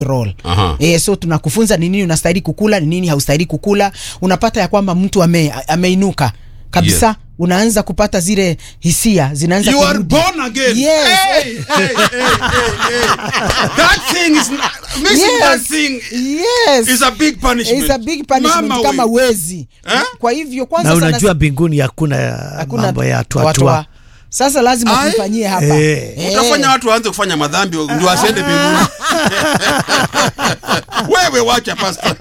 role. Aha. E, so tunakufunza ni nini unastahili kukula, ni nini haustahili kukula. Unapata ya kwamba mtu ame, ameinuka kabisa Yes. unaanza kupata zile hisia zinaanza You are kurudi. born again. Yes. Hey, hey, hey, hey, hey. That thing is not, missing Yes. that thing Yes. is a big punishment. It's a big punishment Mama kama we. wezi. Eh? Kwa hivyo kwanza na sana- unajua mbinguni hakuna hakuna mambo ya toa- tuatua toa. Sasa lazima Ai. tufanyie hapa. Eh. Eh. utafanya watu waanze kufanya madhambi ndio wasiende mbinguni wewe wacha pasta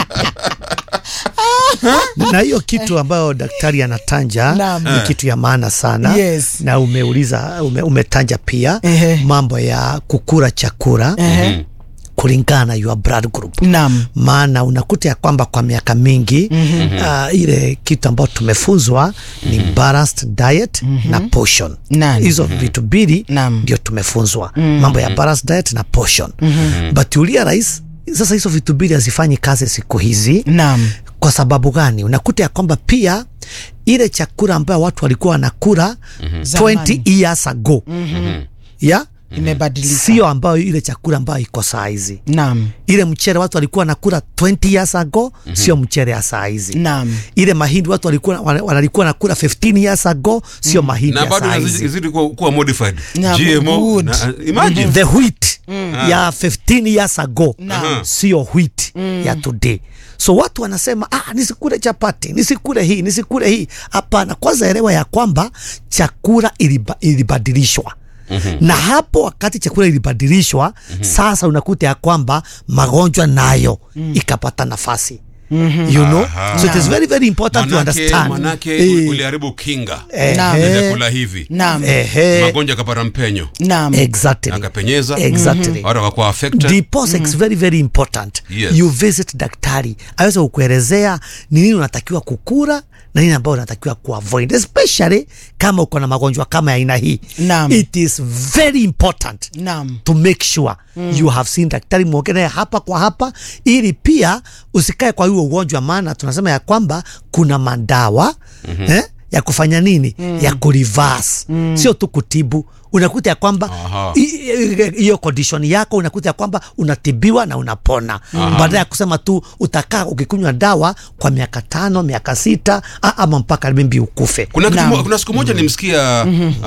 na hiyo kitu ambayo daktari anatanja Naam. ni kitu ya maana sana Yes. na umeuliza ume, umetanja pia Ehe. mambo ya kukura chakura Ehe. kulingana na your blood group Naam. maana unakuta ya kwamba kwa miaka mingi mm-hmm. uh, ile kitu ambayo tumefunzwa ni balanced diet mm-hmm. na portion Nani. hizo vitu mbili Naam. ndio tumefunzwa mm-hmm. mambo ya balanced diet na portion mm-hmm. but ulia rais sasa hizo vitu mbili hazifanyi kazi siku hizi Naam. kwa sababu gani unakuta ya kwamba pia ile chakula ambayo watu walikuwa wanakula mm-hmm. 20 Zamani. years ago mm-hmm. yeah? Imebadilika. sio ambayo ile chakula ambayo iko saa hizi Naam. ile mchere watu walikuwa nakula 20 years ago mm-hmm. sio mchere ya saa hizi Naam. ile mahindi watu walikuwa wana- walikuwa nakula 15 years ago sio mahindi na ya bado saa inazidi hizi izidi kuwa, kuwa modified Na GMO good. na, imagine the wheat ya 15 years ago sio wheat ya today so watu wanasema ah, nisikule chapati nisikule hii nisikule hii hapana kwanza elewa ya kwamba chakula iliba, ilibadilishwa Mm-hmm. na hapo wakati chakula ilibadilishwa mm-hmm. sasa unakuta ya kwamba magonjwa nayo mm. ikapata nafasi mm-hmm. you know Aha. so it is very very important to manake, understand manake Eh, uliharibu kinga eh, Naam. ya eh, vyakula hivi Naam. ehe, magonjwa akapata mpenyo Naam. exactly akapenyeza exactly watu wakakuwa affected diposa mm. very very important Yes. you visit daktari aweze kukuelezea ni nini unatakiwa kukura na nini ambayo unatakiwa kuavoid especially kama uko na magonjwa kama ya aina hii Naam. it is very important Naam. to make sure mm. you have seen daktari mwongelee hapa kwa hapa ili pia usikae kwa huo ugonjwa maana tunasema ya kwamba kuna madawa mm-hmm. eh, ya kufanya nini mm. ya kurivas mm. sio tu kutibu unakuta ya kwamba Aha. i- i- hiyo condition yako unakuta ya kwamba unatibiwa na unapona baada ya kusema tu utakaa ukikunywa dawa kwa miaka tano miaka sita a- ama mpaka mimbi ukufe kuna, kitu Naam. mo- kuna siku moja nimsikia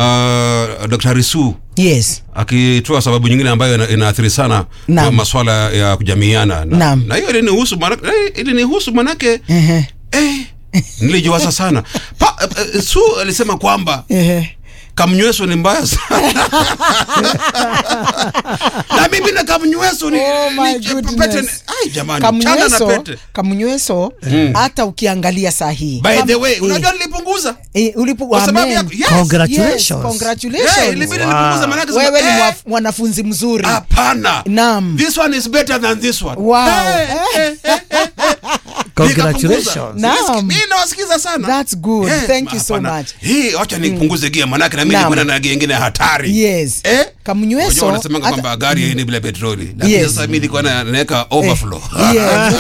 uh, Dr. Su Yes. akitoa sababu nyingine ambayo ina- inaathiri sana Naam. kwa maswala ya kujamiana na, Naam. na hiyo ilinihusu manake, eh, ilinihusu manake Ehe. eh, nilijiwaza sana pa, eh, Su alisema kwamba Ehe. kamnyweso ni mbaya sana na mimi na kamnyweso ni, Oh my ni goodness. pete ni- ai jamani chana na Kamnyweso, pete kamnyweso hata ukiangalia saa hii by the Kam- way eh, unajua nilipunguza eh, ulipo- kwa sababu Amen. yako yes. Congratulations. Yes, congratulations. Yeah, ilibidi nipunguze manake sema, wewe ni eh, mwaf- mwanafunzi mzuri hapana Naam. this one is better than this one Wow. Eh, eh, eh, eh. congratulations Nikapunguza. Naam. Mimi nawasikiza sana That's good. Eh, Thank you so hapana. much. hii wacha nipunguze gia manake na mimi Naam. niko na gia ingine hatari Yes. eh Kamnyweso, Unajua wanasemanga hata- kwamba gari haini bila petroli lakini Yes. sasa mimi nilikuwa na- naweka overflow Yes.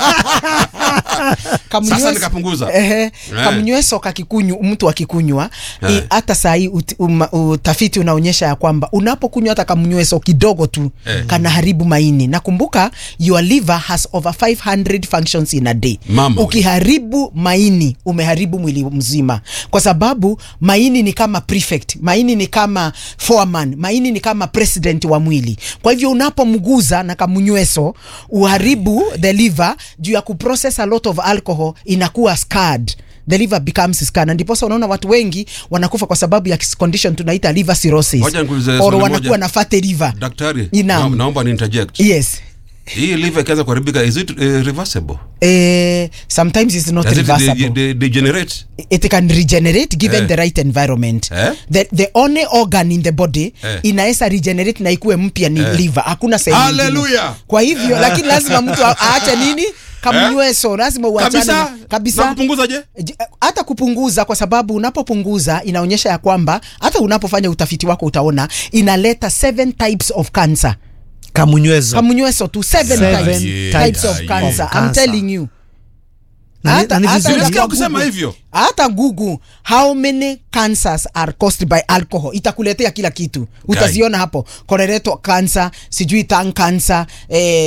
Sasa Kamnyweso- nikapunguza. Ehe. Eh. kamnyweso kakikunywa mtu akikunywa Eh. i- hata sahii utafiti unaonyesha ya kwamba unapokunywa hata kamnyweso kidogo tu Eh. kanaharibu maini nakumbuka your liver has over 500 functions in a day Mama we. ukiharibu maini umeharibu mwili mzima kwa sababu maini ni kama prefect maini ni kama foreman maini ni kama president wa mwili kwa hivyo unapomguza na kamnyweso uharibu the liver juu ya kuprocess a lot of alcohol inakuwa scarred the liver becomes scarred na ndiposa unaona watu wengi wanakufa kwa sababu ya condition tunaita liver cirrhosis Wacha nikuulize or swali wanakuwa moja. na fatty liver daktari Naam. na, naomba ni interject yes hii liver ikianza kuharibika is it uh, reversible eh, sometimes it's not does it de- reversible de- degenerate it can regenerate given Eh. the right environment Eh? the, the only organ in the body Eh. inaweza regenerate na ikuwe mpya ni liver hakuna sehemu nyingine. Hallelujah. kwa hivyo lakini lazima mtu a- aache nini kamnyweso lazima uachane kabisa na- na kabisa kupunguza je J- hata kupunguza kwa sababu unapopunguza inaonyesha ya kwamba hata unapofanya utafiti wako utaona inaleta seven types of cancer kamunywezo kamnyweso tu seven, Seven types, types types of of cancer. I'm cancer. telling you Na ni- Hata- na ni hata vizuri. Nimesikia unajua ukisema Google- hivyo. hata google how many cancers are caused by alcohol itakuletea kila kitu utaziona hapo colorectal cancer sijui tongue cancer eh,